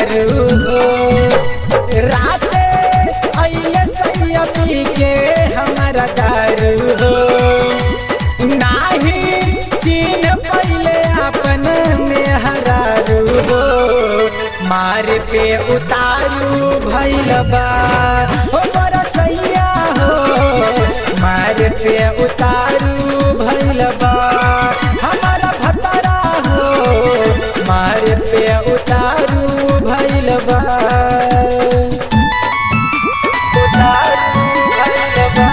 दारू हो राते अइले सैया पी के हमारा दारू हो नाही चीन पहले अपन में हरारू हो मार पे उतारू भैल बा हो बड़ा सैया हो मार पे उतारू भैल बा हमारा भतरा हो मार पे उतारू भैल बा उतारू भैल बा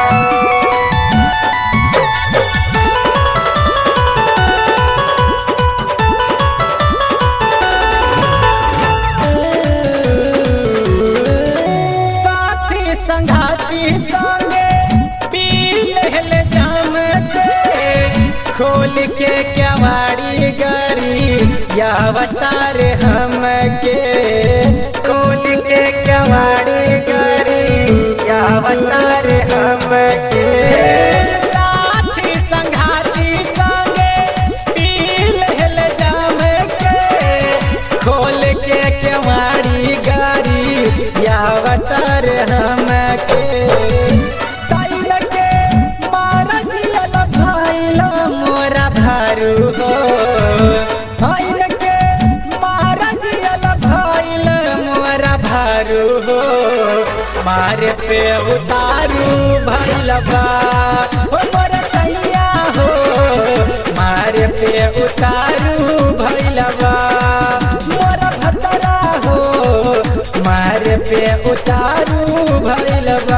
साथी संघाती संगे पी लहल जाम के खोल के केवाड़ी गरी या अवतार हम के खोल के केवाड़ी गरी या अवतार हम के साथी संघाती संगे पी लहल जाम के खोल के केवाड़ी गारी यावतर हम के तैल के मारा दियल भाइल मोरा भारू हो तैल के मारा दियल भाइल मोरा भारू हो मारे पे उतारू भैल बा हो मोरा सैया हो मारे पे उतारू भैल बा मोरा भतरा हो मारे पे उतारू भैल बा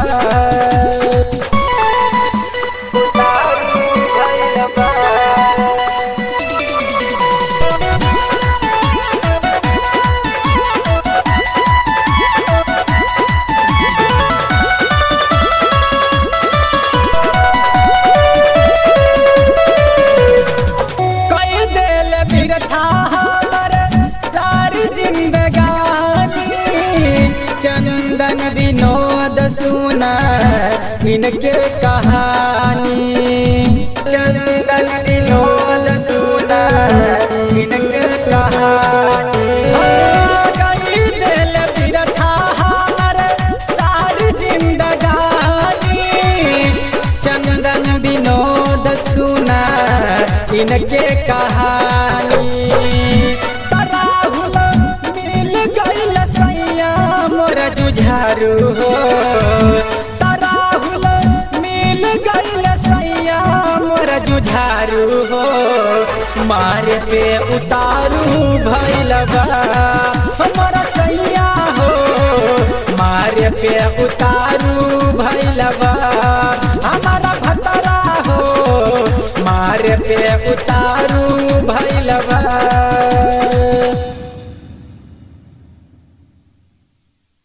उतारू भैल बा कई दिल बिरथा हमर सारी जिंदगानी चंदन विनोद सुना इनके कहानी चंदन विनोद सुना इनके कहानी कई दिल बिरथा हमर सारी जिंदगानी चंदन विनोद सुना इनके कहानी तराहुल मिल गईल सैया मोर जुझारू हो तराहुल मिल गईल सैया मोर जुझारू हो मारे पे उतारू भैल बा हमर सैया हो मारे पे उतारू भैल बा